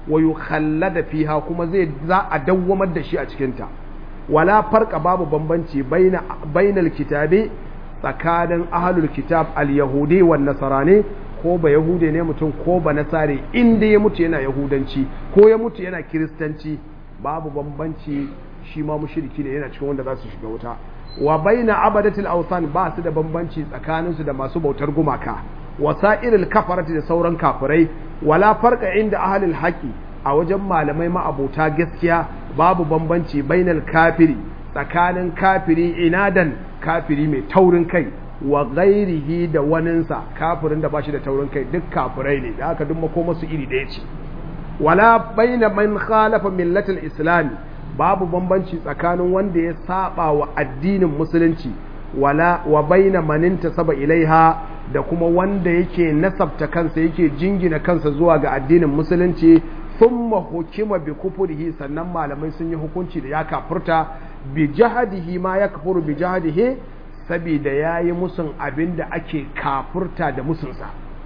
wa yukhallada fiha kuma zai za a dawwamar da shi a cikin ta wala farqa babu bambanci baina bainal kitabi tsakanin ahlul kitab al-yahudi wan nasarani ko ba yahude ne mutum ko ba nasare inda ya mutu yana yahudanci ko ya mutu yana kiristanci babu bambanci shi ma mushriki ne yana cikin wanda za su shiga wuta wa baina abadatil awthan ba su da bambanci tsakanin su da masu bautar gumaka wasairil kafarati da sauran kafirai wala farqa inda ahlil haqi a wajen malamai ma'abota gaskiya babu bambanci bainal kafiri tsakanin kafiri inadan kafiri mai taurin kai wa ghairihi da waninsa kafirin da ba shi da taurin kai duk kafirai ne da aka duk makoma su iri ɗaya ce wala baina man khalafa millatul islam babu bambanci tsakanin wanda ya saba wa addinin musulunci wala wa baina man intasaba ilaiha da kuma wanda yake nasabta kansa yake jingina kansa zuwa ga addinin musulunci thumma hukima bi kufrihi sannan malamai sun yi hukunci da ya kafurta bi jahadihi ma yakfuru bi jahadihi saboda yayi musun abinda ake kafurta da musunsa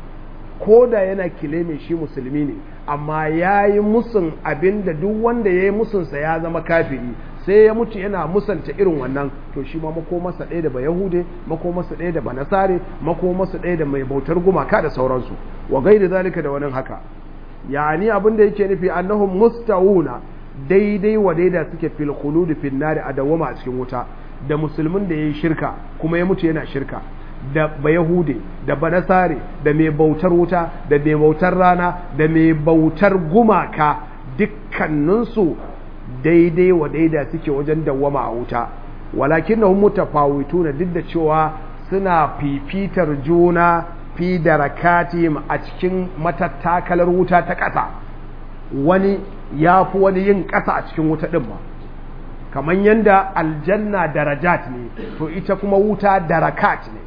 ko da yana kile mai shi musulmi ne amma ya yi musun abin da duk wanda ya yi musunsa ya zama kafiri sai ya mutu yana musanta irin wannan to shi ma makomarsa ɗaya da ba yahude makomarsa ɗaya da ba nasare makomarsa ɗaya da mai bautar gumaka da sauransu wa gaida zalika da wani haka yani abin da yake nufi annahum mustawuna daidai wa daida suke fil khulud fil nar a dawama a cikin wuta da musulmin da yayi shirka kuma ya mutu yana shirka da bayahude da banasare da mai bautar wuta da mai bautar rana da mai bautar gumaka dukkaninsu daidai wa daida suke wajen dawwama a wuta walakin na mutafawitu na duk da cewa suna fifitar juna fi darakatihim a cikin matattakalar wuta ta ƙasa wani ya fi wani yin ƙasa a cikin wuta ɗin ba kamar yadda aljanna darajat ne to ita kuma wuta darakat ne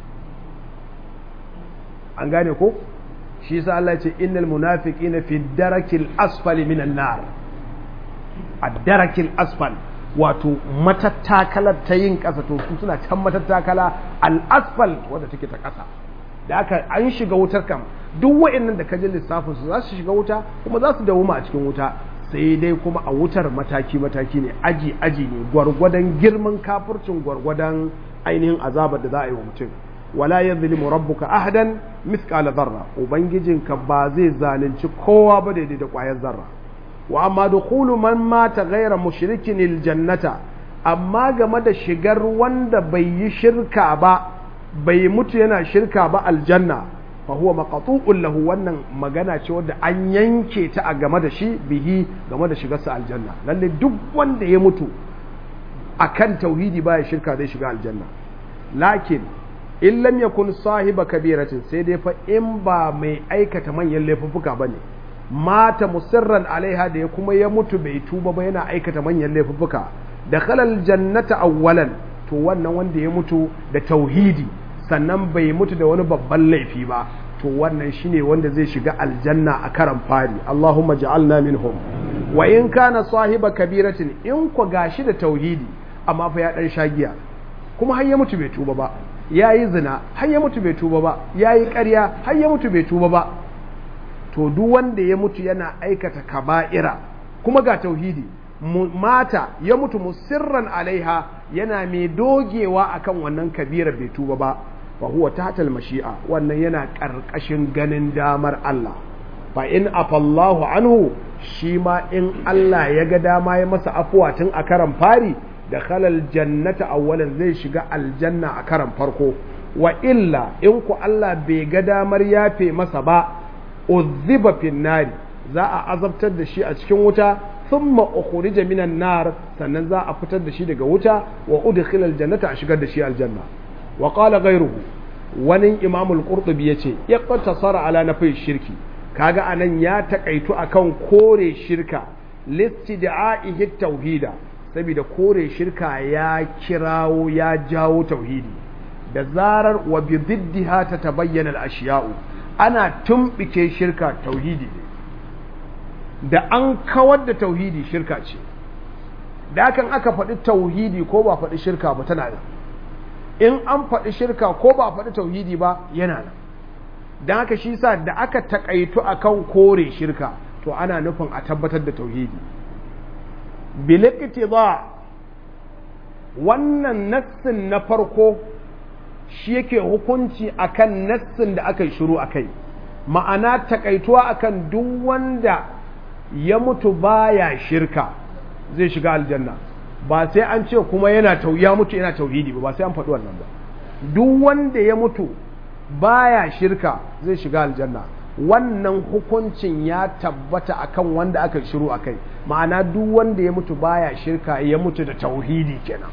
an gane ko shi yasa Allah ya ce innal munafiqina fi darakil asfali minan nar ad-darakil asfal wato matattakalar ta yin ƙasa to su suna can matattakala al-asfal wadda take ta ƙasa da aka an shiga wutar kam duk wa'annan da kaji lissafin su za su shiga wuta kuma za su dawoma a cikin wuta sai dai kuma a wutar mataki mataki ne aji aji ne gwargwadon girman kafircin gwargwadon ainihin azabar da za a yi wa mutum wala yadhlimu rabbuka ahadan mithqala dharra ubangijinka ba zai zalunci kowa ba daidai da ƙwayar zarra wa amma dukhulu man mata ghayra mushrikin aljannata amma game da shigar wanda bai yi shirka ba bai mutu yana shirka ba aljanna fa huwa maqtu'un lahu wannan magana ce wadda an yanke ta a game da shi bihi game da shigarsa aljanna lalle duk wanda ya mutu akan tauhidi baya shirka zai shiga aljanna lakin in lam yakun sahiba kabiratin sai dai fa in ba mai aikata manyan laifuffuka bane mata musirran alaiha da ya kuma ya mutu bai tuba ba yana aikata manyan laifuffuka da khalal jannata awwalan to wannan wanda ya mutu da tauhidi sannan bai mutu da wani babban laifi ba to wannan shine wanda zai shiga aljanna a karan fari Allahumma ja'alna minhum wa in kana sahiba kabiratin in ku gashi da tauhidi amma fa ya dan shagiya kuma har ya mutu bai tuba ba ya yi zina har ya mutu bai tuba ba ya yi ƙarya har ya mutu bai tuba ba to duk wanda ya mutu yana aikata kaba'ira kuma ga tauhidi mata ya mutu musirran alaiha yana mai dogewa akan wannan kabira bai tuba ba fa huwa tahtal mashi'a wannan yana ƙarƙashin ganin damar Allah fa in afallahu anhu shi ma in Allah ya ga dama ya masa afuwa tun a karan fari da khalal jannata awwalan zai shiga aljanna a karan farko wa illa in ku Allah bai ga damar yafe masa ba uzziba fin nari za a azabtar da shi a cikin wuta thumma ukhrija minan nar sannan za a fitar da shi daga wuta wa udkhila aljannata a shigar da shi aljanna wa qala ghayruhu wani imam al-qurtubi yace yaqtasara ala nafi shirki kaga anan ya takaitu akan kore shirka listidaa'ihi tauhida saboda kore shirka ya kirawo ya jawo tauhidi da zarar wa bi diddiha ta tabayyana al-ashiya'u ana tumbike shirka tauhidi da an kawar da tauhidi shirka ce da hakan aka faɗi tauhidi ko ba faɗi shirka ba tana nan in an faɗi shirka ko ba faɗi tauhidi ba yana nan don haka shi sa da aka takaitu akan kore shirka to ana nufin a tabbatar da tauhidi biliktiza wannan nassin na farko shi yake hukunci akan nassin da aka yi shiru akai ma'ana takaituwa akan duk wanda ya mutu baya shirka zai shiga aljanna ba sai an ce kuma yana ya mutu yana tauhidi ba ba sai an faɗi wannan ba duk wanda ya mutu baya shirka zai shiga aljanna wannan hukuncin ya tabbata akan wanda aka shiru akai ma'ana duk wanda ya mutu baya shirka ya mutu da tauhidi kenan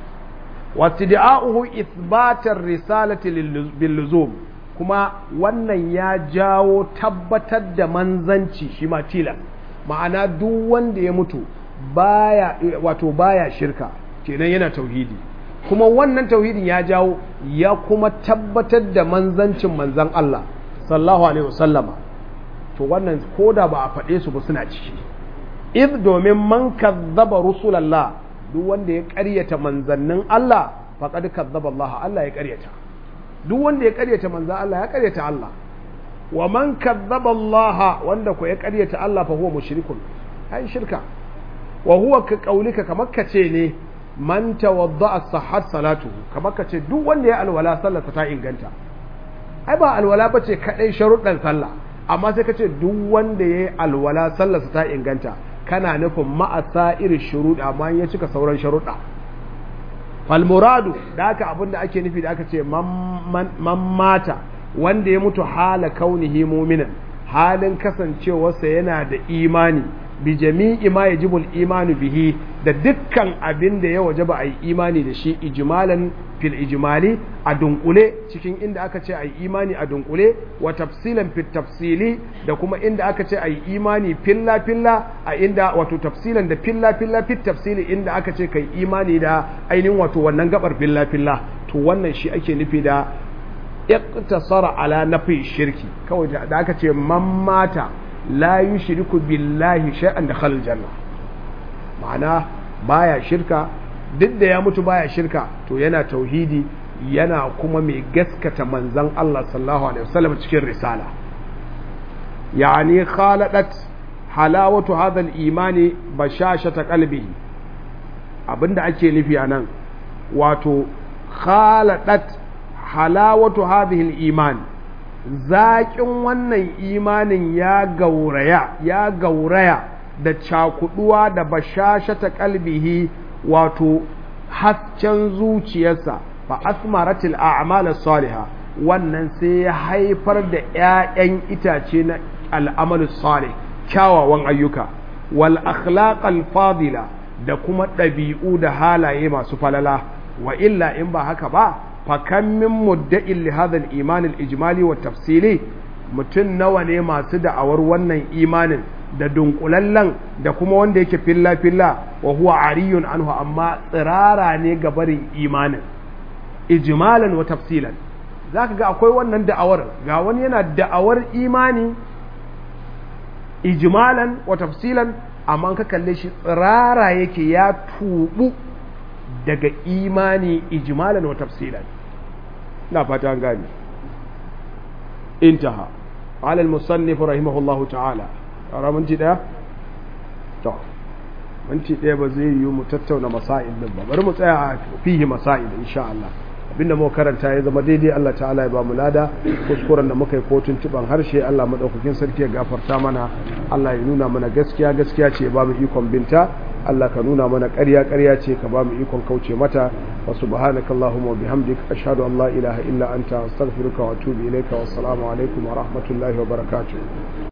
wastida'uhu ithbatar risalati bil luzum kuma wannan ya jawo tabbatar da manzanci shi ma tilas ma'ana duk wanda ya mutu baya wato baya shirka kenan yana tauhidi kuma wannan tauhidin ya jawo ya kuma tabbatar da manzancin manzan Allah sallallahu alaihi wasallama to wannan koda ba a faɗe su ba suna ciki id domin man kazzaba rusulallah duk wanda ya ƙaryata manzannin Allah faqad kazzaba Allah Allah ya ƙaryata duk wanda ya ƙaryata manzan Allah ya ƙaryata Allah wa man kazzaba Allah wanda ko ya ƙaryata Allah fa huwa mushrikun ai shirka wa huwa ka kaulika kamar kace ne man tawadda'a sahhat salatuhu kamar kace duk wanda ya alwala sallarsa ta inganta ai ba alwala bace kadai sharuɗan sallah amma sai kace duk wanda ya alwala sallarsa ta inganta kana nufin ma'asa irin shuruɗa amma ya cika sauran sharuɗa fal muradu da haka abinda ake nufi da aka ce man mata wanda ya mutu hala kaunihi mu'minan halin kasancewarsa yana da imani bi jami'i ma yajibu imanu bihi da dukkan abin da ya wajaba a yi imani da shi ijmalan fil ijmali a dunkule cikin inda aka ce a yi imani a dunkule wa tafsilan fil tafsili da kuma inda aka ce a yi imani filla filla a inda wato tafsilan da filla filla fil tafsili inda aka ce kai imani da ainihin wato wannan gabar filla filla to wannan shi ake nufi da iqtasara ala nafi shirki kawai da aka ce man mata la yushriku billahi shay'an da khalal janna ma'ana baya shirka duk da ya mutu baya shirka to yana tauhidi yana kuma mai gaskata manzon Allah sallallahu alaihi wasallam cikin risala yani khaladat halawatu hadha al-imani bashashata qalbihi abinda ake nufi anan wato khaladat halawatu hadhihi al-iman zaƙin wannan imanin ya gauraya ya gauraya da cakuduwa da bashashata kalbihi wato hasken zuciyarsa fa asmaratil a'mal salihah wannan sai ya haifar da ƴaƴan itace na al'amalu salih kyawawan ayyuka wal akhlaqal fadila da kuma ɗabi'u da halaye masu falala wa illa in ba haka ba fakan min mudda'in li hadha al-iman al-ijmali wa tafsili mutun nawa ne masu da'awar wannan imanin da dunkulallen da kuma wanda yake filla filla wa huwa ariyun anhu amma tsirara ne ga barin imanin ijmalan wa tafsilan zaka ga akwai wannan da'awar ga wani yana da'awar imani ijmalan wa tafsilan amma ka kalle shi tsirara yake ya tubu daga imani ijmalan wa tafsilan na fata gani intaha ala al-musannif rahimahullahu ta'ala ara minti daya to minti daya ba zai yi mu tattauna masail din ba bari mu tsaya a fihi masail insha Allah abinda mu karanta ya zama daidai Allah ta'ala ya ba mu lada kuskuren da muka yi kotun tuban harshe Allah madaukakin sarki ya gafarta mana Allah ya nuna mana gaskiya gaskiya ce ya ba mu ikon binta Allah ka nuna mana ƙarya ƙarya ce ka ba mu ikon kauce mata wa subhanaka allahumma wa bihamdika ashhadu an la ilaha illa anta astaghfiruka wa atubu ilayka wa assalamu alaikum wa rahmatullahi wa barakatuh